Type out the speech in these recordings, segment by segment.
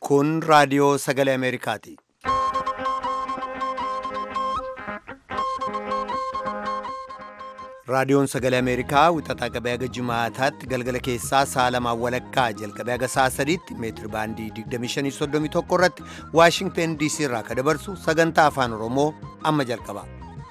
Kun raadiyoo sagalee Ameerikaati. Raadiyoon sagalee Ameerikaa wixataa qabee haga jimaataatti galgala keessaa sa'a lamaan walakkaa jalqabee haga sa'a sadiitti meetiri baandii 2531 irratti Waashingteen DC irraa ka dabarsu sagantaa afaan Oromoo amma jalqaba.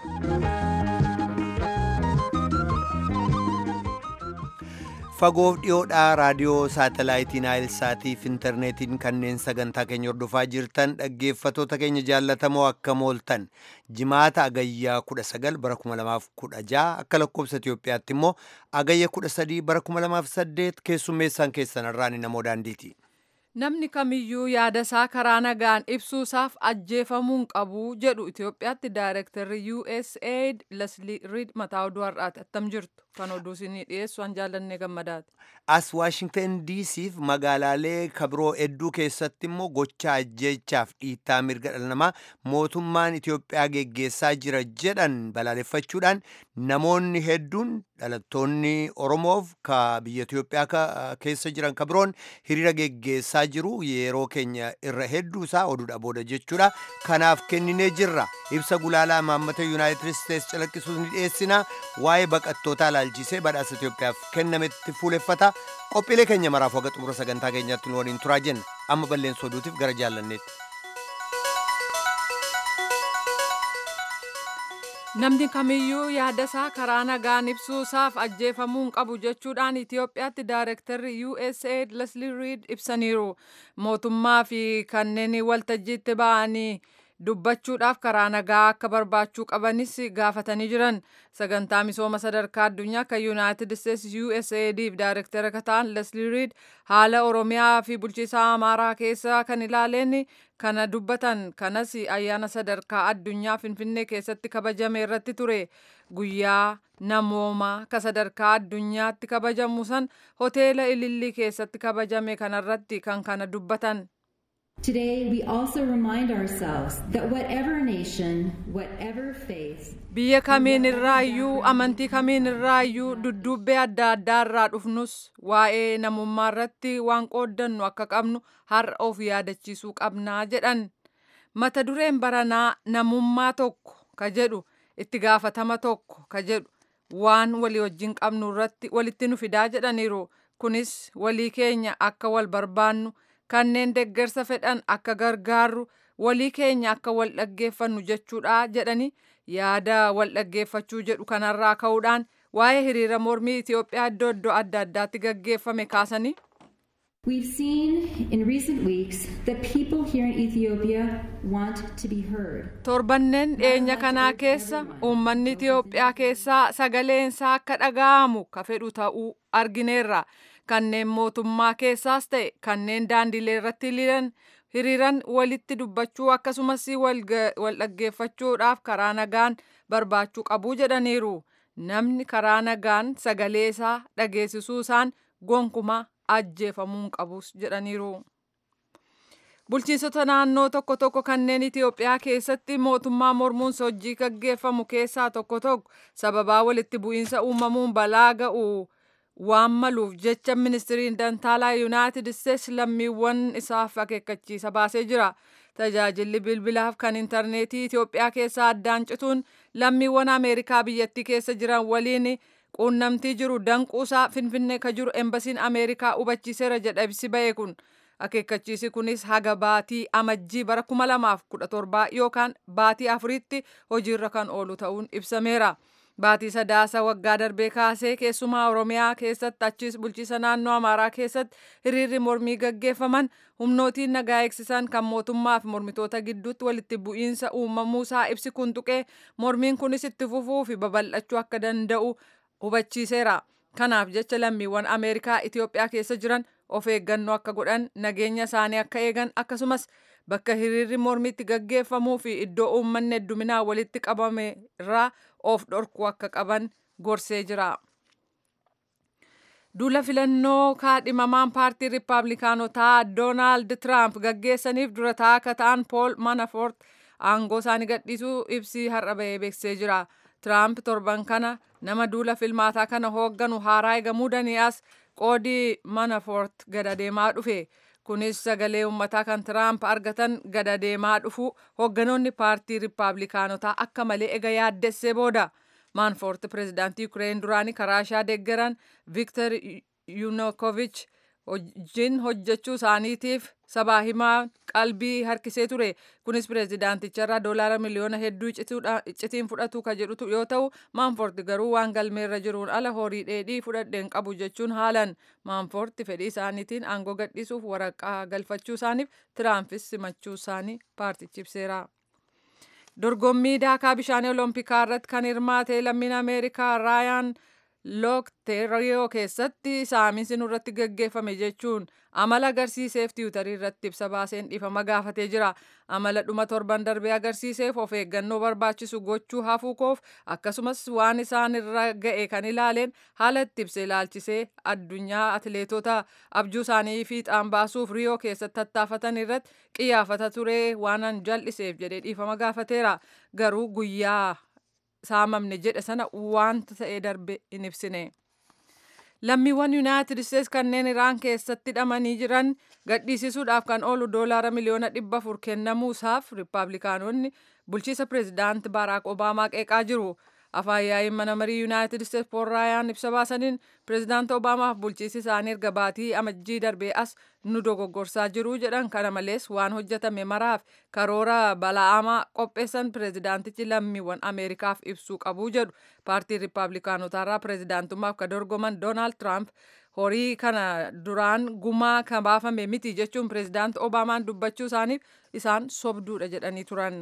Fagoof dhiyoodhaa raadiyoo saatalaayitii Naayilsaatii fi intarneetiin kanneen sagantaa keenya hordofaa jirtan dhaggeeffatoota keenya jaallatamoo akkam ooltan jimaata agayyaa 19 bara 2016 akka lakkoobsa Itoophiyaatti immoo agayya 13 bara 2008 keessummeessaan keessan irraan namoo daandiiti. Namni kamiyyuu yaada isaa karaa nagaan ibsuusaaf ajjeefamuun qabu jedhu Itoophiyaatti daayirektarri USAID Leslie Reed mataa oduu har'aati attam jirtu kan oduu isinii dhiyeessu an jaallannee gammadaati. As Waashingten DCf magaalaalee kabiroo hedduu keessatti immoo gocha ajjeechaaf dhiittaa mirga dhala namaa mootummaan Itoophiyaa geggeessaa jira jedhan balaaleffachuudhaan namoonni hedduun dhalattoonni Oromoof ka biyya Itoophiyaa keessa jiran kabiroon hiriira geggeessaa jiru yeroo keenya irra hedduu isaa oduudha booda jechuudha kanaaf kenninee jirra ibsa gulaalaa imaammata yuunaayitid isteets calaqqisuus ni dhiyeessina waa'ee baqattootaa ilaalchisee badhaasa Itoophiyaaf kennametti fuuleffata qophiilee keenya maraaf waga xumura sagantaa keenyaatti nu waliin turaa jenna amma balleessa oduutiif gara jaallanneetti. Namni kamiyyuu yaada isaa karaa nagaan ibsuusaaf ajjeefamuun qabu jechuudhaan Itoophiyaatti daayirektarri USAID Leslie Reed ibsaniiru. Mootummaa fi kanneen waltajjiitti ba'anii dubbachuudhaaf karaa nagaa akka barbaachuu qabanis gaafatanii jiran. Sagantaa misooma sadarkaa addunyaa kan Yuunaayitid Isteets USAIDf daayirektara akka ta'an Leslie Reed haala Oromiyaa fi bulchiisa Amaaraa keessa kan ilaaleen kana dubbatan kanas ayyaana sadarkaa addunyaa Finfinnee keessatti kabajame irratti ture guyyaa namoomaa ka sadarkaa addunyaatti kabajamu san hoteela Ilillii keessatti kabajame kanarratti kan kana dubbatan. Today, we also remind ourselves that whatever nation, whatever faith, Biyya kamiin irraayyuu amantii kamiin irraayyuu duddubbee adda addaa irraa dhufnus waa'ee namummaa irratti waan qooddannu akka qabnu har'a of yaadachiisuu qabnaa jedhan. Mata dureen baranaa namummaa tokko ka jedhu itti gaafatama tokko ka jedhu waan walii wajjin qabnu irratti walitti nu fidaa jedhaniiru. Kunis walii keenya akka wal barbaannu kanneen deggersa fedhan akka gargaarru walii keenya akka wal dhaggeeffannu jechuudha jedhani yaada wal dhaggeeffachuu jedhu kanarraa ka'uudhaan waa'ee hiriira mormii Itoophiyaa iddoo iddoo adda addaatti gaggeeffame kaasanii. we've seen in recent weeks that people here in Ethiopia want to be heard. Torbanneen dhiyeenya kanaa keessa uummanni Itoophiyaa keessaa sagaleensaa akka dhaga'amu ka fedhu ta'uu argineerra. Kanneen mootummaa keessaas ta'e kanneen daandilee irratti hiriiran hiriiran walitti dubbachuu akkasumas wal dhaggeeffachuudhaaf karaa nagaan barbaachuu qabuu jedhaniiru. Namni karaa nagaan sagalee isaa dhageessisuu isaan gonkumaa ajjeefamuun qabus jedhaniiru. Bulchiinsota naannoo tokko tokko kanneen Itoophiyaa keessatti mootummaa mormuun hojii gaggeeffamu keessaa tokko tokko sababaa walitti bu'iinsa uumamuun balaa ga'u waan maluuf jecha ministiriin dantaalaa yuunaayitid isteets lammiiwwan isaaf akeekkachiisa baasee jira. Tajaajilli bilbilaaf kan intarneetii Itoophiyaa keessaa addaan cituun lammiiwwan Ameerikaa biyyattii keessa jiran waliin quunnamtii jiru danquusaa Finfinnee ka jiru embasiin Ameerikaa hubachiiseera jedha ibsi ba'e kun. Akeekkachiisi kunis haga baatii amajjii bara 2017 yookaan baatii afuritti hojiirra kan oolu ta'uun ibsameera. Baatii sadaasa waggaa darbee kaasee keessumaa Oromiyaa keessatti achis bulchiisa naannoo Amaaraa keessatti hiriirri mormii gaggeeffaman humnootiin nagaa eegsisan kan mootummaa fi mormitoota gidduutti walitti bu'iinsa uumamuusaa ibsi kun tuqee mormiin kunis itti fufuu fi babal'achuu akka danda'u hubachiiseera. Kanaaf jecha lammiiwwan Ameerikaa Itoophiyaa keessa jiran of eeggannoo akka godhan nageenya isaanii akka eegan akkasumas bakka hiriirri mormiitti gaggeeffamuu fi iddoo uummanni hedduminaan walitti qabame irraa of dhorkuu akka qaban gorsee jira. Duula filannoo kaadhimamaan paartii Rippaabilikaanotaa Doonaald Tiraamp gaggeessaniif dura taa'aa akka ta'an Pool Manafort aangoo isaanii gadhiisuu ibsii har'a bahee beeksisee jira. Tiraamp torban kana nama duula filmaataa kana hoogganu haaraa eegamuu dani'as qoodii Manafort gad adeemaa dhufe. kunis sagalee uummataa kan tiraamp argatan gada deemaa dhufu hoogganoonni paartii riippaabilikaanotaa akka malee ega yaaddessee booda maanfoort pireezidaantii yuukireen duraanii karaashaa deeggaran viktor yuunukoovich wajjin hojjechuu isaaniitiif sabaa himaa qalbii harkisee ture kunis pireezidaanticharraa doolaara miliyoona hedduu iccitiin fudhatu ka jedhutu yoo ta'u maanfoort garuu waan galmeerra jiruun ala horii dheedhii fudhadheen qabu jechuun haalan maanfoort fedhii isaaniitiin aangoo gadhiisuuf waraqaa galfachuu isaaniif tiraampis simachuu isaanii paartichi ibseera. dorgommii daakaa bishaanii oloompikaa irratti kan hirmaate lammiin ameerikaa raayaan lookteeriyoo keessatti saamiinsi nurratti gaggeeffame jechuun amala agarsiiseef tiwutarii irratti ibsa baaseen dhiifama gaafatee jira amala dhuma torban darbee agarsiiseef of eeggannoo barbaachisu gochuu hafuu koof akkasumas waan isaan irra ga'e kan ilaaleen haala itti ibsa ilaalchisee addunyaa atileetota abjuu isaanii fiixaan baasuuf riyoo keessatti tattaafatan irratti qiyyaafata ture waanan jal'iseef jedhee dhiifama gaafateera garuu guyyaa saamamne jedhe sana wanta ta'ee darbe hin ibsine. Lammiiwwan Yuunaayitid Isteets kanneen Iraan keessatti hidhamanii jiran gadhiisisuudhaaf kan oolu doolaara miliyoona dhibba afur kennamuusaaf Riippaabilikaanonni bulchiisa pireezidaanti Baaraak Obaamaa qeeqaa jiru. Afaan yaa'iin mana marii Yuunaayitid Isteets Pool Raayaan ibsa baasaniin pireezidaanti Obaamaaf bulchiisi isaanii erga baatii amajjii darbee as nu dogoggorsaa jiru jedhan kana malees waan hojjetame maraaf karoora bala'amaa qopheessan pireezidaantichi lammiiwwan Ameerikaaf ibsuu qabu jedhu paartii Riippaabilikaanotaarraa pireezidaantummaaf ka dorgoman Doonaald Tiraamp horii kana duraan gumaa kan baafame miti jechuun pireezidaanti Obaamaan dubbachuu isaaniif isaan sobduudha jedhanii turan.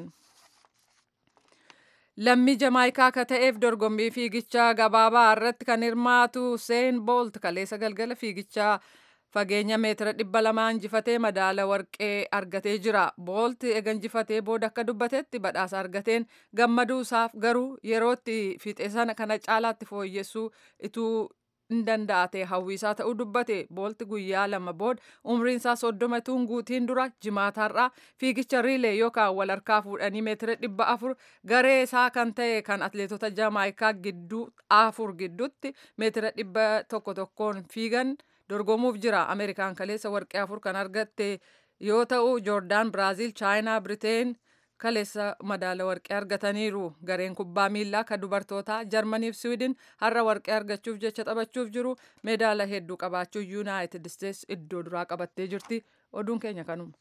Lammii Jamaayikaa akka ta'eef dorgommii fiigichaa gabaabaa irratti kan hirmaatu Seen Boolt kaleessa galgala fiigichaa fageenya meetira dhibba lamaa injifatee madaala warqee argatee jira. Boolt eega injifatee booda akka dubbatetti badhaasa argateen gammaduu isaaf garuu yerootti fiixee sana kana caalaatti fooyyessuu ituu hin danda'ate hawwiisaa ta'uu dubbate boolti guyyaa lama booda umriin isaa soddoma tuun guutiin dura jimaataarraa fiigicha riilee yookaan wal harkaa fuudhanii meetira dhibba afur garee isaa kan ta'e kan atleetota jamaayikaa gidduu afur gidduutti meetira dhibba tokko tokkoon fiigan dorgomuuf jira ameerikaan kaleessa warqee afur kan argatte yoo ta'u joordaan biraaziil chaayinaa biriteen kaleessa madaala warqee argataniiru gareen kubbaa miillaa kan dubartootaa jarmaniif siwiidin har'a warqee argachuuf jecha taphachuuf jiru meedaala hedduu qabaachuu yuunaayitid isteets iddoo duraa qabattee jirti oduun keenya kanuma.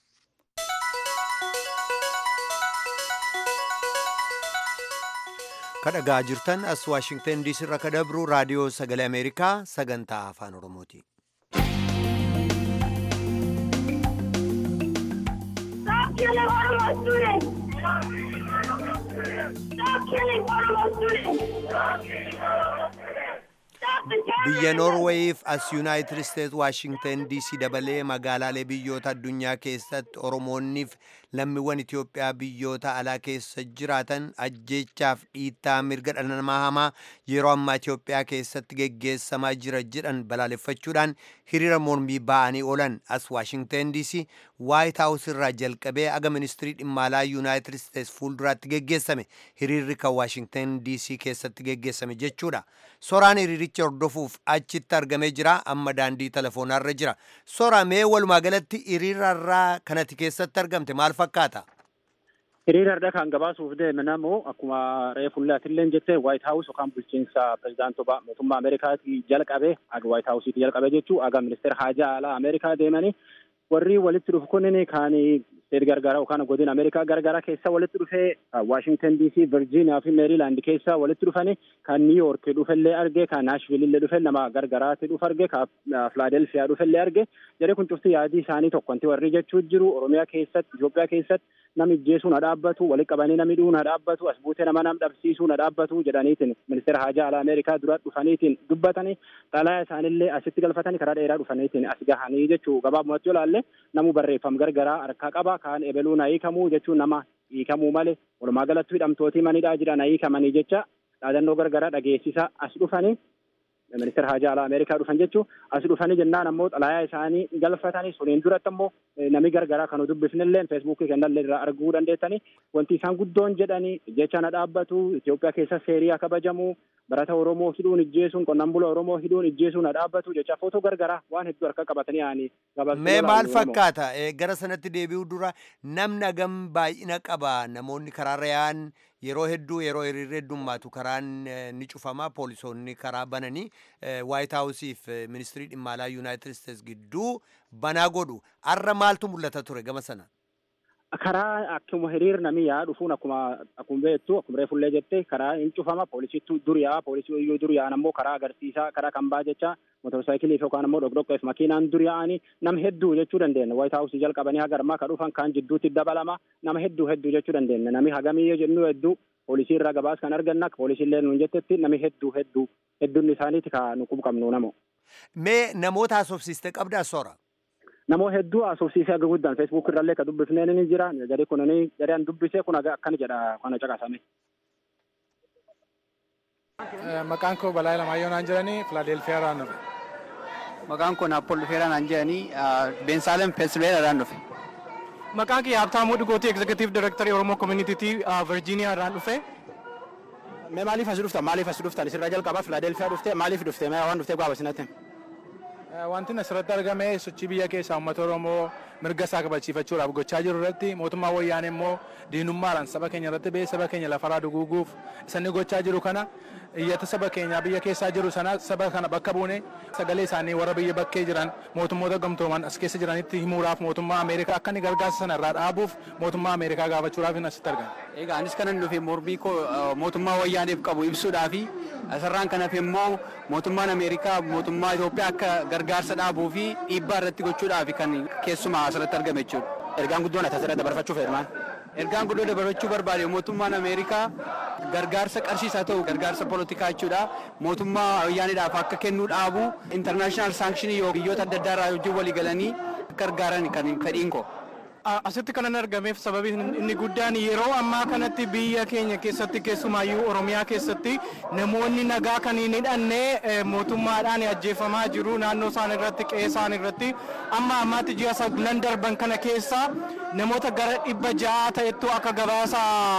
kadhagaa jirtan as waashingtan diisii irraa kadabru raadiyoo sagalee ameerikaa sagantaa afaan oromooti. Stop killing Oromo students! Stop killing Oromo students! Stop the biyya terrorism! noorweeyiif as yuunaayitid isteets waashingtan diisii dabalee magaalaalee biyyoota addunyaa keessatti oromoonniif lammiiwwan itiyoophiyaa biyyoota alaa keessa jiraatan ajjeechaaf dhiittaa mirga dhala namaa hamaa yeroo ammaa itiyoophiyaa keessatti geggeessamaa jira jedhan balaaleffachuudhaan hiriira mormii ba'anii oolan as waashingtan diisii waayit haawus irraa jalqabee aga ministirii dhimma alaa yuunaayitid isteets fuulduraatti geggeessame hiriirri kan waashingtan diisii keessatti geggeessame jechuudha soraan hiriiricha hordofuuf achitti argamee jira amma daandii telefoonarra jira sora mee walumaa galatti hiriirarraa kanati keessatti argamte maal fakkaata hiriira har'a kan gabaasuuf deeme namoo akkuma reefullaatillee jette waayit haawus yookaan bulchiinsa pirezidaantii mootummaa ameerikaatii jalqabe aga waayit haawusiiti jalqabe jechuu aga ministeera haajaa alaa ameerikaa deemanii warri walitti dhufu kunniin kaan steet gargaraa yookaan godina ameerikaa gargaraa keessa walitti dhufee waashingtan diisii virjiiniyaa fi meeriilaand keessa walitti dhufanii kan niiyoork dhufellee arge kan naashvilillee dhufe nama gargaraatti dhufe arge kan filaadelfiyaa dhufellee arge jedhee kun cufti yaadii isaanii tokkonti warri jechuu jiru oromiyaa keessatti Itoophiyaa keessatti nami ijjeesuun ha dhaabbatu walitti qabanii nami dhuun ha dhaabbatu as buutee nama nam dhabsiisuun ha dhaabbatu jedhaniitiin ministeera haajaa alaa ameerikaa dura dhufaniitiin dubbatanii xalaa isaanillee asitti galfatanii karaa dheeraa dhufaniitiin as gahanii jechuu gabaabumatti yoo ilaalle namu barreeffam gargaraa harkaa qaba kaan ebeluun ha hiikamuu jechuun nama hiikamuu malee walumaa galatti hidhamtootii manidhaa jiran ha hiikamanii jecha dhaadannoo gargaraa dhageessisaa as dhufanii ministeera haajaa alaa Ameerikaa dhufan jechuun as dhufanii jennaan ammoo xalayaa isaanii galfatanii suniin duratti ammoo namni gargaraa kan dubbifnillee feesbuukii kennallee irraa arguu dandeettanii wanti isaan guddoon jedhanii jecha na dhaabbatu Itoophiyaa keessa seerii kabajamu barata Oromoo hidhuun ijjeesuun qonnaan bula Oromoo hidhuun ijjeesuun na dhaabbatu jecha footoo gargaraa waan hedduu harka qabatanii yaa'anii Mee maal fakkaata gara sanatti deebi'uu dura namni hagam baay'ina qaba namoonni karaarra yaa'an yeroo hedduu yeroo hiriirri heddummaatu karaan ni cufama poolisoonni karaa bananii waayit haawusiif ministirii dhimma alaa yuunaayitid isteets gidduu banaa godhu har'a maaltu mul'ata ture gama sana. karaa akkuma hiriir namni yaa dhufuun akkuma akkuma beektu akkuma reefullee jette karaa hin cufama poolisiitu dur yaa poolisii iyyuu dur yaa'an ammoo karaa agarsiisaa karaa kan baa jecha motorsaayikiliif yookaan ammoo dhokdhokkeef makiinaan dur yaa'anii nama hedduu jechuu dandeenya waayit haawusii jalqabanii hagarmaa ka dhufan kaan jidduutti dabalama nama hedduu hedduu jechuu dandeenya nami hagamii jennu hedduu poolisii irraa gabaas kan arganna poolisiillee nuun jettetti nami hedduu hedduu hedduun isaaniiti ka nu qabnu namo. Mee namoota haasofsiiste qabdaa soora. namoo hedduu haasofsiisee aga guddaan feesbuuk irrallee ka dubbifneen ni jira gadi kun ni gadaan dubbisee kun akkana jedha kana caqasame. Maqaan koo Balaa Lamaayyoo naan jedhanii Filaadelfiyaa irraan dhufe. Maqaan koo Naappool Dhufeeraa naan jedhanii Beensaalem Pensilveeniyaa irraan dhufe. Maqaan kiyya Habtaamuu Dhugootii Egzekutiiv Direktarii Oromoo Koominiitiitii Virjiiniyaa irraan dhufe. Mee maaliif as dhuftan maaliif as dhuftan isirraa jalqabaa Filaadelfiyaa dhufte maaliif dhufte mee waan dhufte gaaba sinatti. Wanti asirratti argame sochii biyya keessaa uummata Oromoo mirga isaa kabachiifachuudhaaf gochaa jiru irratti mootummaa wayyaanee immoo diinummaadhaan saba keenya irratti ba'ee saba keenya lafarraa duguuguuf isaan gochaa jiru kana iyyata saba keenyaa biyya keessaa jiru sana saba kana bakka buune sagalee isaanii warra biyya bakkee jiran mootummoota gamtooman as keessa jiranitti himuudhaaf mootummaa Ameerikaa akka inni gargaarsa sana irraa dhaabuuf mootummaa Ameerikaa gaafachuudhaaf hin asitti argame. Egaa anis kanan dhufe mormii koo mootummaa wayyaaneef qabu ibsuudhaafi asirraan kanaaf immoo mootummaan Ameerikaa mootummaa Itoophiyaa akka gargaarsa dhaabuu fi dhiibbaa irratti gochuudhaaf kan keessumaa asirratti argame jechuudha. Ergaan guddoon asirratti dabarfachuuf heerumaan. Ergaan guddoo dabarfachuu barbaade mootummaan Ameerikaa gargaarsa qarshiisaa ta'u gargaarsa poolitikaa jechuudha. Mootummaa wayyaaniidhaaf akka kennuu dhaabu intarnaashinaal saankshini yoo biyyoota adda addaa irraa wajjin walii galanii gargaaran kan fedhiin koo. asitti kanan argameef sababi inni guddaan yeroo ammaa kanatti biyya keenya keessatti keessumaayyuu oromiyaa keessatti namoonni nagaa kan hin hidhanne mootummaadhaan ajjeefamaa jiru naannoo isaan irratti qe'ee isaan irratti amma ammaatti ji'a saglan darban kana keessa namoota gara dhibba ja'a ta'ettu akka gabaasa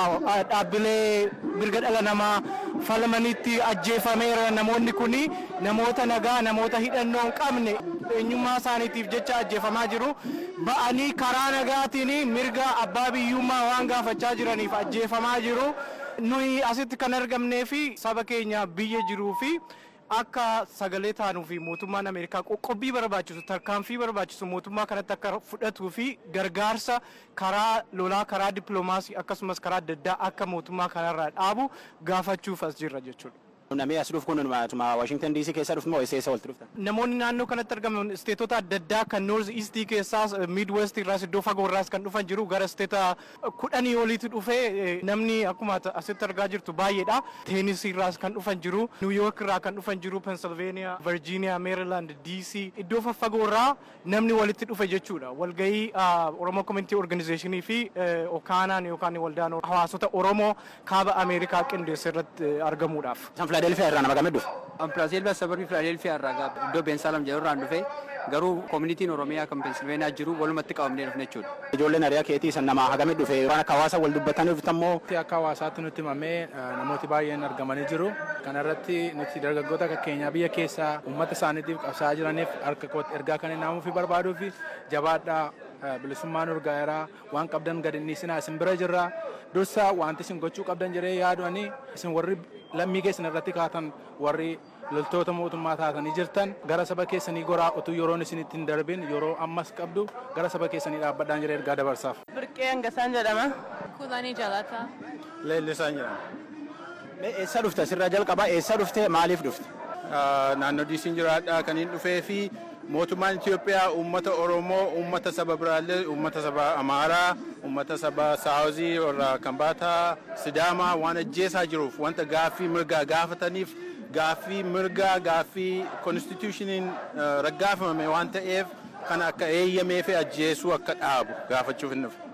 dhaabbilee mirga dhala namaa falmanitti ajjeefameera namoonni kun namoota nagaa namoota hidhannoo hin qabne eenyummaa isaaniitiif jecha ajjeefamaa jiru ba'anii karaa nagaatiin mirga abbaa biyyummaa waan gaafachaa jiraniif ajjeefamaa jiru nuyi asitti kan argamnee fi saba keenya biyya jiruu fi akka sagalee taanuu fi mootummaan Ameerikaa qoqqobbii barbaachisu tarkaanfii barbaachisu mootummaa kanatti akka fudhatuu fi gargaarsa karaa lolaa karaa dippiloomaasii akkasumas karaa adda addaa akka mootummaa kanarraa dhaabu gaafachuuf as jirra jechuudha. Namni as dhufu kun Washington DC keessa dhufu moo eessa walitti dhuftan? Namoonni naannoo kanatti argaman isteetota adda addaa kan North East keessaas Mid West irraas iddoo fagoo irraas kan dhufan jiru gara isteeta kudhanii oliitti dhufee namni akkuma asitti argaa jirtu baay'eedha. Teenis irraas kan dhufan jiru, New York irraa kan dhufan jiru, Pennsylvania, Virginia, Maryland, DC iddoo faffagoo irraa namni walitti dhufe jechuudha. Walgahii Oromoo Community Organizationii fi Okaanaan yookaan waldaan hawaasota Oromoo kaaba Ameerikaa qindeesse irratti argamuudhaaf. Filaadelfiyaa irraa nama gamee dhufe. Filaadelfiyaa sababii Filaadelfiyaa irraa iddoo Beensaalam jedhu irraan dhufe garuu koomunitiin Oromiyaa kan Pensilveeniyaa jiru walumatti qabamnee dhufne jechuudha. Ijoolleen hariyaa keetii san nama hagamee dhufe waan akka hawaasa wal dubbataniif immoo. Akka hawaasaatti nutti himamee namooti baay'een argamanii jiru. Kana irratti nuti dargaggoota akka keenyaa biyya keessaa uummata isaaniitiif qabsaa'aa jiraniif harka kootti ergaa kan naamuu fi barbaaduu fi jabaadhaa bilisummaan urgaayeraa waan qabdan gad inni isin isin bira jirra dursa wanti isin gochuu qabdan jedhee yaadu'anii isin warri lammii keessan irratti kaatan warri loltoota mootummaa taatanii jirtan gara saba keessanii goraa utuu yeroon isin ittiin darbin yeroo ammas qabdu gara saba keessanii dhaabbadhaan jedhee ergaa dabarsaaf. Birqee Angasaan jedhama. Kulanii Jalataa. Leellisaan jedhama. Eessa dhufte asirraa jalqabaa eessa dhufte maaliif dhufte? Naannoo diisiin jiraadhaa kan hin dhufee fi mootummaan Itoophiyaa uummata Oromoo, uummata saba biraallee, uummata saba Amaaraa, uummata saba Saawuzii warra Kambaataa, Sidaamaa waan ajjeesaa jiruuf wanta gaaffii mirgaa gaafataniif gaaffii mirgaa gaaffii konstitushiniin raggaafamame waan ta'eef kan akka eeyyamee fi ajjeesuu akka dhaabu gaafachuuf hin dhufe.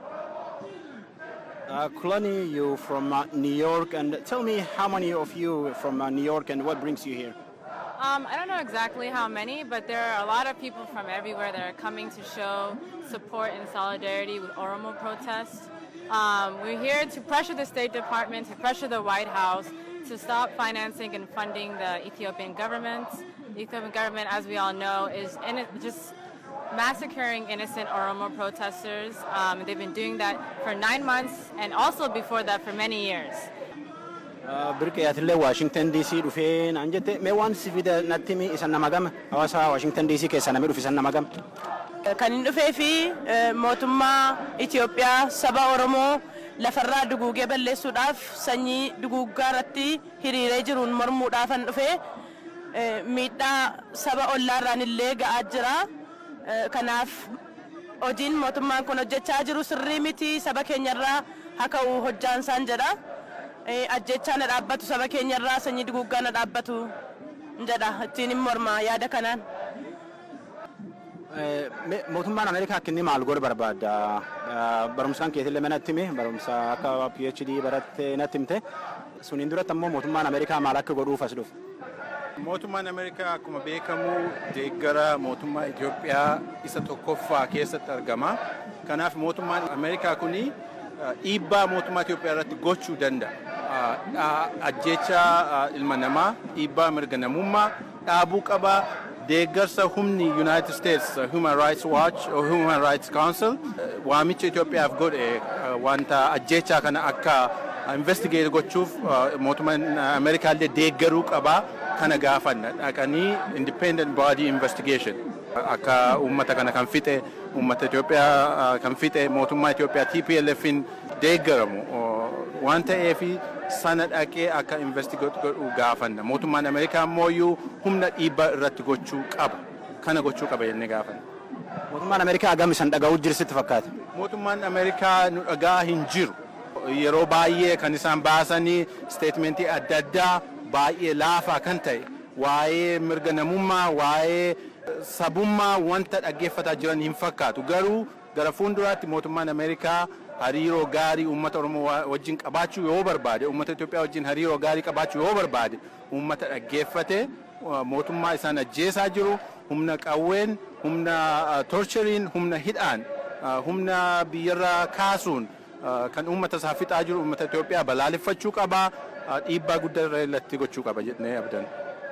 Uh, Kulani, you from uh, New York, and tell me how many of you from uh, New York and what brings you here? Um, I don't know exactly how many, but there are a lot of people from everywhere that are coming to show support and solidarity with Oromo protests. Um, we're here to pressure the State Department, to pressure the White House to stop financing and funding the Ethiopian government. The Ethiopian government, as we all know, is in just massacring innocent Oromo protesters. Um, they've been doing that for nine months and also before that for many years. Birqee atillee Waashingtan DC dhufee naan jette mee waan si fide natti himi isan nama gama hawaasa Waashingtan DC keessa namni dhufe isan nama gama. Kan hin dhufee fi mootummaa Itoophiyaa saba Oromoo lafarraa duguugee balleessuudhaaf sanyii duguuggaa irratti hiriiree jiruun mormuudhaafan dhufee miidhaa saba ollaarraan illee ga'aa jira. Kanaaf hojiin mootummaan kun hojjechaa jiru sirrii miti saba keenyarraa haa ka'u hojjaan isaan jedha. Ajjechaa na dhaabbatu saba keenyarraa sanyii duguuggaa na dhaabbatu jedha ittiin hin morma yaada kanaan. Mootummaan Ameerikaa akka inni maal godhu barbaadda? Barumsaan keetillee mana itti hime barumsa akka PhD baratte natti himte. Suniin duratti ammoo mootummaan Ameerikaa maal akka godhuuf as dhufe? Mootummaan Ameerikaa akkuma beekamu deeggara mootummaa Itoophiyaa isa tokkoffaa keessatti argama. Kanaaf mootummaan Ameerikaa kuni dhiibbaa mootummaa Itoophiyaa irratti gochuu danda'a. Ajjecha ilma namaa, dhiibbaa mirga namummaa dhaabuu qaba. Deeggarsa humni United States Human Rights Watch or Human Rights Council waamicha Itoophiyaaf godhe wanta ajjechaa kana akka investigate gochuuf mootummaan Ameerikaa illee deeggaruu qaba. kana gaafanna dhaqanii independent body investigation akka uummata kana kan fixe uummata Itoophiyaa kan fixe mootummaa Itoophiyaa TPLFin deeggaramu waan ta'eef sana dhaqee akka investigate godhu gaafanna mootummaan Ameerikaa ammoo humna dhiibbaa irratti gochuu qaba kana gochuu qaba jennee gaafanna. Mootummaan Ameerikaa hagam isan dhaga'uu jirsitti fakkaata? Mootummaan Ameerikaa nu dhagaa hin jiru. Yeroo baay'ee kan isaan baasanii steetmentii adda addaa baay'ee laafaa kan ta'e waa'ee mirga namummaa waa'ee sabummaa wanta dhaggeeffataa jiran hin fakkaatu garuu gara fuulduraatti mootummaan ameerikaa hariiroo gaarii uummata oromoo wajjin qabaachuu yoo barbaade uummata itoophiyaa wajjin hariiroo gaarii qabaachuu yoo barbaade uummata dhaggeeffate mootummaa isaan ajjeesaa jiru humna qawween humna torcheriin humna hidhaan humna biyyarraa kaasuun kan uummata isaa fixaa jiru uummata Itoophiyaa balaaleffachuu qabaa dhiibbaa guddaa irratti gochuu qaba jennee abdan.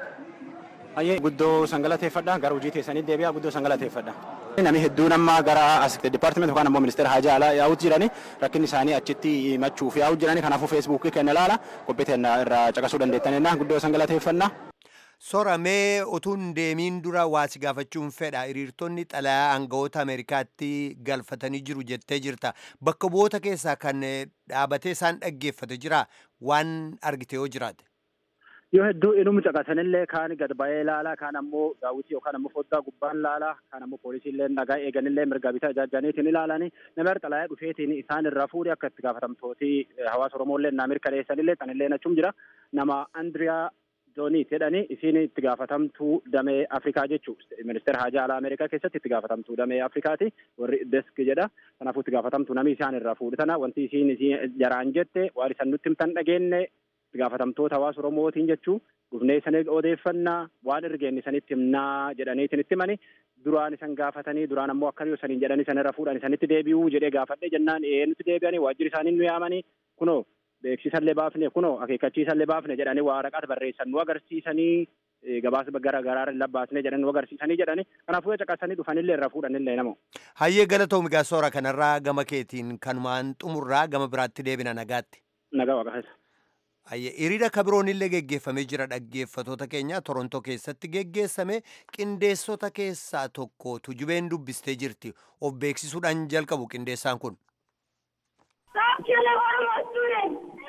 Ayyee guddoo sangalateeffadha gara hojii teessanii deebi'aa guddoo sangalateeffadha. Namni hedduun amma gara as dipaartimenti yookaan ammoo ministeera haajaa alaa yaa'uutu jirani rakkinni isaanii achitti himachuuf yaa'uutu jirani kanaafuu feesbuukii kenna ilaala qophii teenya irraa caqasuu dandeettanidha guddoo sangalateeffannaa. Soramee utuun deemiin dura waasi gaafachuun fedha hiriirtonni xalayaa aangawoota Ameerikaatti galfatanii jiru jettee jirta. Bakka bu'oota keessaa kan dhaabatee isaan dhaggeeffate jira waan argite yoo jiraate. Yoo hedduu inuma caqasanillee kaan gad ba'ee ilaalaa kaan ammoo daawwitii yookaan ammoo foddaa gubbaan ilaalaa kaan ammoo poolisiillee nagaa eeganillee mirga bitaa ijaajjaniitiin ilaalanii nama xalayaa dhufeetiin isaan irraa fuudhee akka itti gaafatamtooti hawaasa Oromooillee naa mirkaneessanillee sanillee achum jira nama Andiriyaa Jooniit jedhanii isiin itti gaafatamtuu damee Afrikaa jechuu ministeera haajaa alaa Ameerikaa keessatti itti gaafatamtuu damee Afrikaati warri desk jedha kanaafuu itti gaafatamtuu namni isaan irraa fuudhe tana wanti isiin isiin jaraan jette waan isaan nutti himtan dhageenne itti gaafatamtoota hawaasa Oromootiin jechuu dhufnee isanii odeeffannaa waan ergeen isanitti himnaa jedhaniitiin itti himani duraan isan gaafatanii duraan ammoo akka yoo saniin jedhan isan irra fuudhan isanitti deebi'uu jedhee gaafadhe jennaan ee nutti deebi'anii waajjirri isaanii nu yaamanii kunoo beeksisallee baafne kunoo akeekkachiisallee baafne jedhanii waraqaa barreessan nu agarsiisanii gabaasa gara garaa labbaasne jedhan nu agarsiisanii jedhani kanaafuu caqasanii dhufanillee irraa fuudhanillee namoo. Hayyee galatoom egaa soora kanarraa gama keetiin kanumaan xumurraa gama biraatti deebina nagaatti. Nagaa waaqaasa. Hayyee hiriira kabiroonillee geggeeffamee jira dhaggeeffatoota keenya Torontoo keessatti geggeessame qindeessota keessaa tokko tujubeen dubbistee jirti of beeksisuudhaan jalqabu qindeessaan kun. Stop killing Oromo students!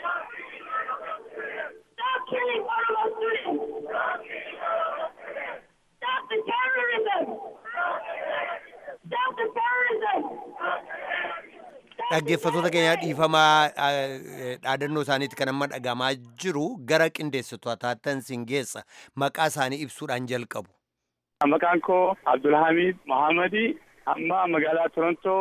Stop killing Oromo students! Stop the terrorism! Stop the terrorism! Dhaggeeffatoota keenya dhiifamaa dhaadannoo isaaniitti kan amma dhagamaa jiru gara qindeessitootaatti sin geessa maqaa isaanii ibsuudhaan jalqabu. Maqaan koo Abdulhamid Mohaammadii amma magaalaa Torontoo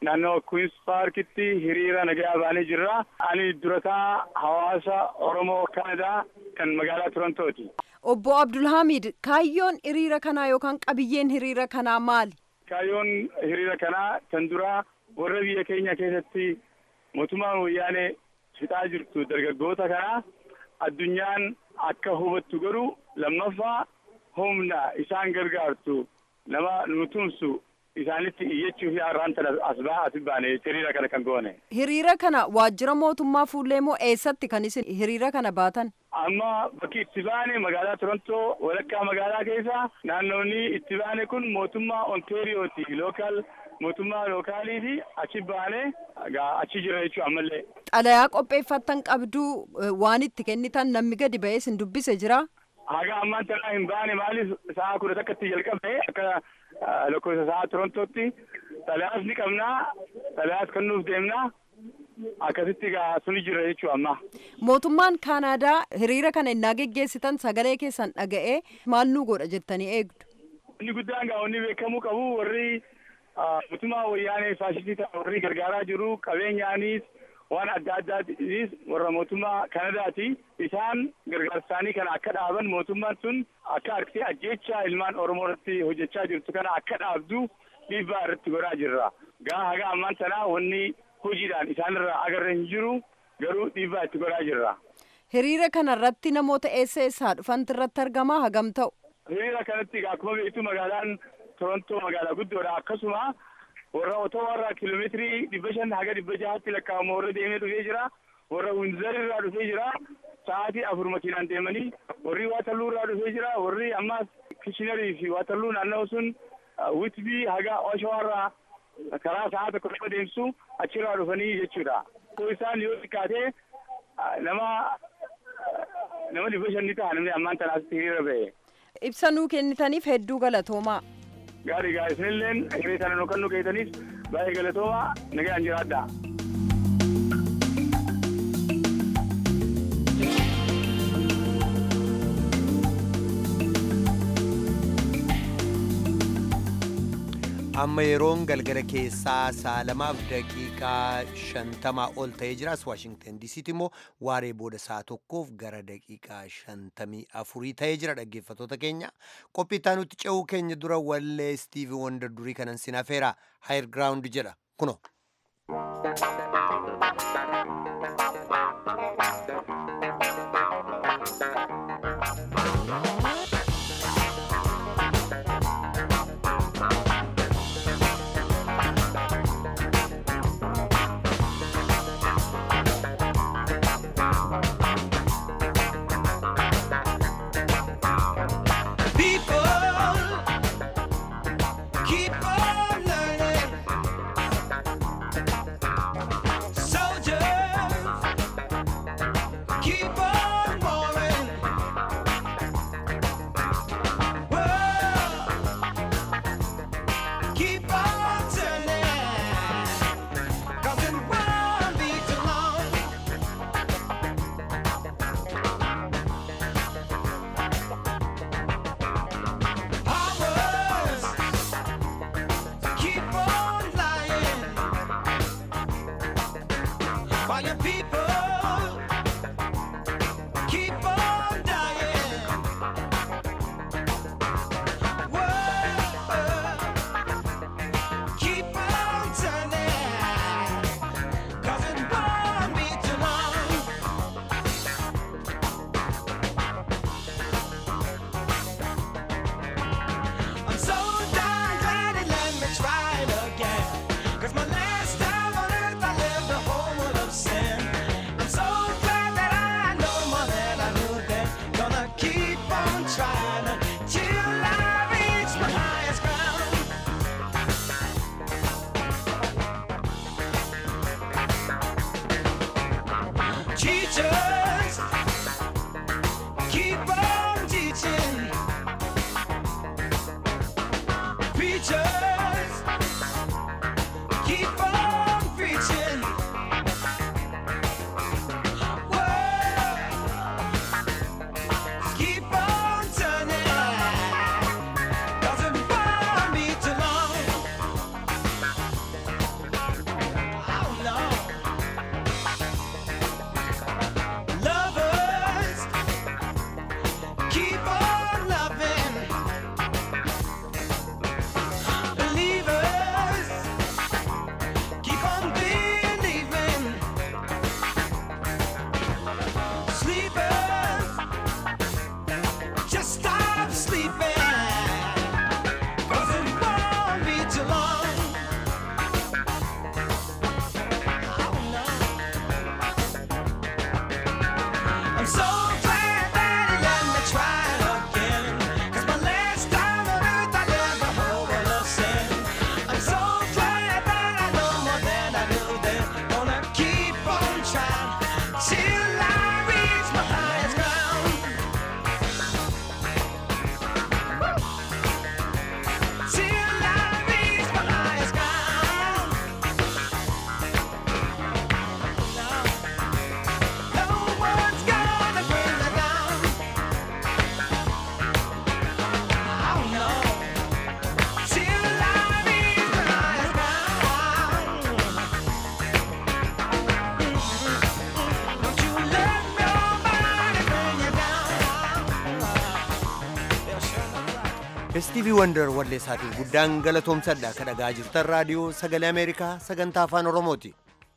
naannoo Queens Parkitti hiriira nagaa baanee jirra. Ani durataa hawaasa Oromoo Kanadaa kan magaalaa Torontooti. Obbo Abdulhamid kaayyoon hiriira kanaa yookaan qabiyyeen hiriira kanaa maali? Kaayyoon hiriira kanaa kan duraa warra biyya keenya keessatti mootummaan wayyaanee fixaa jirtu dargaggoota kanaa addunyaan akka hubattu godhu lammaffaa humna isaan gargaartu nama nu tumsu isaanitti iyyachuuf har'aan tana as baha as baane hiriira kana kan goone. Hiriira kana waajjira mootummaa fuullee moo eessatti kan isin hiriira kana baatan? Amma bakki itti baane magaalaa Torontoo walakkaa magaalaa keessa naannoonni itti baane kun mootummaa Ontaariyooti lookaal mootummaa lookaaliiti achi baane achi jira jechuudha ammallee. Xalayaa qopheeffattan qabduu waan itti kennitan namni gadi ba'ee isin dubbise jira? Haga ammaan tanaa hin baane maaliif sa'a kudha takkatti jalqabne akka lakkoofsa sa'a Torontootti xalayaas ni qabnaa xalayaas kennuuf deemnaa akkasitti gaa suni jira jechuudha amma. Mootummaan Kaanaadaa hiriira kana innaa geggeessitan sagalee keessan dhaga'ee maal nu godha jettanii eegdu? Inni guddaan gaa wanni beekamuu qabu warri mootummaa wayyaanee faashistii ta'an warri gargaaraa jiru qabeenyaanis waan adda addaatiis warra mootummaa Kanadaati. Isaan gargaarsaanii kana akka dhaaban mootummaan sun akka argitee ajjeechaa ilmaan Oromoo irratti hojjechaa jirtu kana akka dhaabdu dhiibbaa irratti godhaa jirra. Gaa haga ammaan tanaa wanni hojiidhaan isaanirraa agarra hin jiru garuu dhiibbaa itti godhaa jirra. Hiriira kana irratti namoota eessa eessaa dhufantu irratti argamaa hagam ta'u? Hiriira kanatti akkuma beektu magaalaan Torontoo magaalaa guddoodha akkasuma warra otoo warra kiiloomeetirii dhibba shan haga dhibba jahatti lakkaa'amu warra deemee dhufee jira warra winzar irraa dhufee jira sa'aatii afur makiinaan deemanii warri waataluu irraa dhufee jira warri ammas kishinarii fi waataluu naannoo sun witbii haga oshawarraa karaa sa'a tokko dhibba deemsu achirraa dhufanii jechuudha. Koo isaan yoo xiqqaate nama nama dhibba shan ni ta'a namni ammaan tanaasitti hiriira ba'e. Ibsa nuu kennitaniif hedduu galatoomaa. Gaarii gaa isinilleen hiree kana nu kan nu keessaniif baay'ee galatoomaa nagaan jiraadha. amma yeroon galgala keessaa sa'a lamaaf daqiiqaa shantamaa ol ta'ee jiras waashingtan diisiitti immoo waaree booda sa'a tokkoof gara daqiiqaa shantamii afurii ta'ee jira dhaggeeffatoota keenya qophii nutti ce'uu keenya dura wallee istiivi wanda durii kanan sinafeera haayir giraawundi jedha kuno. Soldier istiivii wandar walleessaatiif guddaan galatoomsadha ka dhagaa jirtan raadiyoo sagalee ameerikaa sagantaa afaan oromooti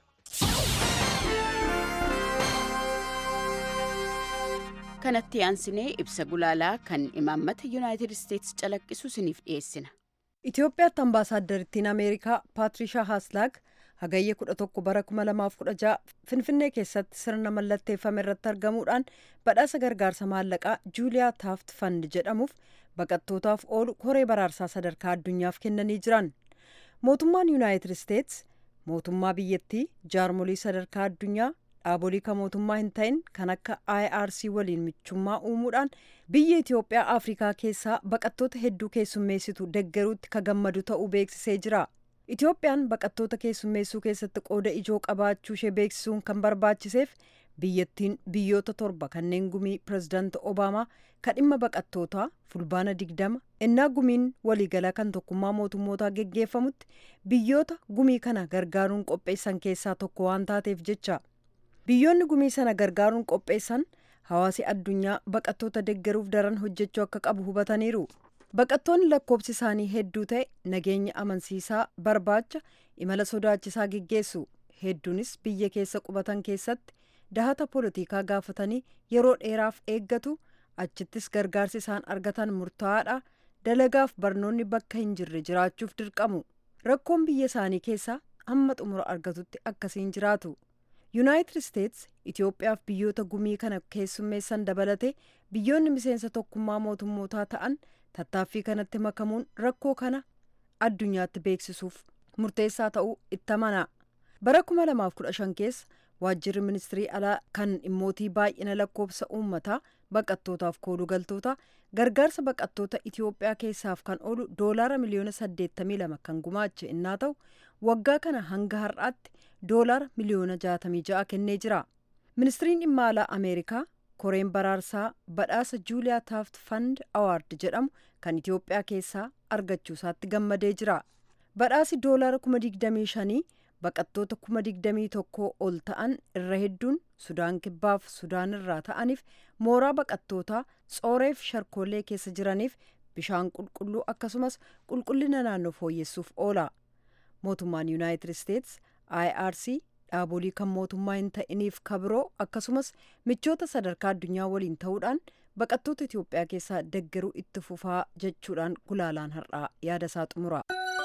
kanatti aansinee ibsa gulaalaa kan imaammata yuunaayitid isteetsi calaqqisu isiniif dhiyeessina Itoophiyaatti ambaasaaddariittiin Ameerikaa Paatrishaa Haaslaag hagayya 11 bara 2016 Finfinnee keessatti sirna mallatteeffame irratti argamuudhaan badhaasa gargaarsa maallaqaa Juuliyaa Taaft Fand jedhamuuf baqattootaaf oolu koree baraarsaa sadarkaa addunyaaf kennanii jiran. Mootummaan Yuunaayitid Isteets mootummaa biyyattii jaarmolii sadarkaa addunyaa dhaabolii kan mootummaa hin ta'in kan akka IRC waliin michummaa uumuudhaan biyya Itoophiyaa Afrikaa keessaa baqattoota hedduu keessummeessitu deggeruutti ka gammadu ta'uu beeksisee jira. Itoophiyaan baqattoota keessummeessuu keessatti qooda ijoo qabaachuu ishee beeksisuun kan barbaachiseef biyyattiin biyyoota torba kanneen gumii pirezidaanti Obaamaa kan dhimma baqattootaa fulbaana digdama ennaa gumiin waliigalaa kan tokkummaa mootummootaa geggeeffamutti biyyoota gumii kana gargaaruun qopheessan keessaa tokko waan taateef jecha. biyyoonni gumii sana gargaaruun qopheessan hawaasi addunyaa baqattoota deggeruuf daran hojjechuu akka qabu hubataniiru baqattoonni lakkoobsi isaanii hedduu ta'e nageenya amansiisaa barbaacha imala sodaachisaa geggeessu hedduunis biyya keessa qubatan keessatti dahata poolitikaa gaafatanii yeroo dheeraaf eeggatu achittis gargaarsi isaan argatan murtaa'aadha dalagaaf barnoonni bakka hin jirre jiraachuuf dirqamu rakkoon biyya isaanii keessaa hamma xumura argatutti akkasiin jiraatu. yuunaayitid isteets itiyoophiyaaf biyyoota gumii kana keessummeessan dabalate biyyoonni miseensa tokkummaa mootummootaa ta'an tattaaffii kanatti makamuun rakkoo kana addunyaatti beeksisuuf murteessaa ta'uu itti amana bara 2015 keessa waajjirri ministirii alaa kan dhimmootii baay'ina lakkoofsa uummataa baqattootaaf kooluu galtoota gargaarsa baqattoota itiyoophiyaa keessaaf kan oolu doolaara miliyoona 82 kan gumaache innaa ta'u waggaa kana hanga har'aatti doolaara miliyoona 66 kennee jira ministiriin dhimma alaa ameerikaa koreen baraarsaa badhaasa juuliyaa taaft fand awaard jedhamu kan itiyoophiyaa keessaa argachuusaatti gammadee jira badhaasi doolaara 25,000 baqattoota 21,000 ol ta'an irra hedduun sudaan kibbaaf sudaan irraa ta'aniif mooraa baqattootaa tsooreef sharkoolee keessa jiraniif bishaan qulqulluu akkasumas qulqullina naannoo fooyyessuuf oola mootummaan yuunaayitid isteets irc dhaabolii kan mootummaa hin ta'iniif kabiroo akkasumas michoota sadarkaa addunyaa waliin ta'uudhaan baqattoota itiyoophiyaa keessaa deggeruu itti fufaa jechuudhaan gulaalaan har'aa yaada isaa xumura.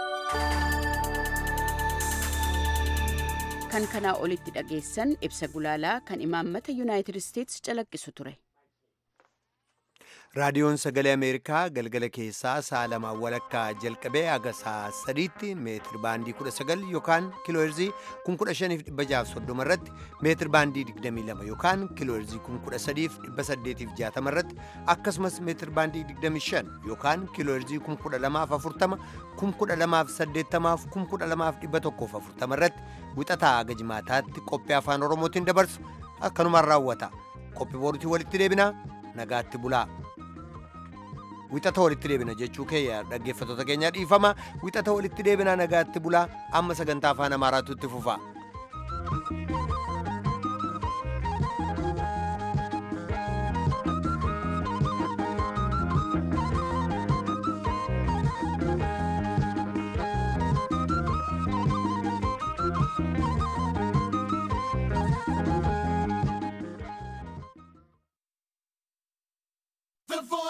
kan kanaa olitti dhageessan ibsa gulaalaa kan imaammata yuunaayitid isteets calaqqisu ture. raadiyoon sagalee ameerikaa galgala keessaa sa'a lamaa walakkaa jalqabee haga sa'a sadiitti meetir baandii 19 yookaan kiilooherzii 15630 irratti meetir baandii 22 yookaan kiilooherzii 13860 irratti akkasumas meetir baandii 25 yookaan kiilooherzii 12040 12080 12140 irratti wixataa haga jimaataatti qophii afaan oromootiin dabarsu akkanumaan raawwata qophii boruutii walitti deebinaa nagaatti bulaa. wixata walitti deebina jechuu keeyya dhaggeeffattoota keenya dhiifama wixata walitti deebinaa nagaatti bulaa amma sagantaa afaan amaaraatu itti fufa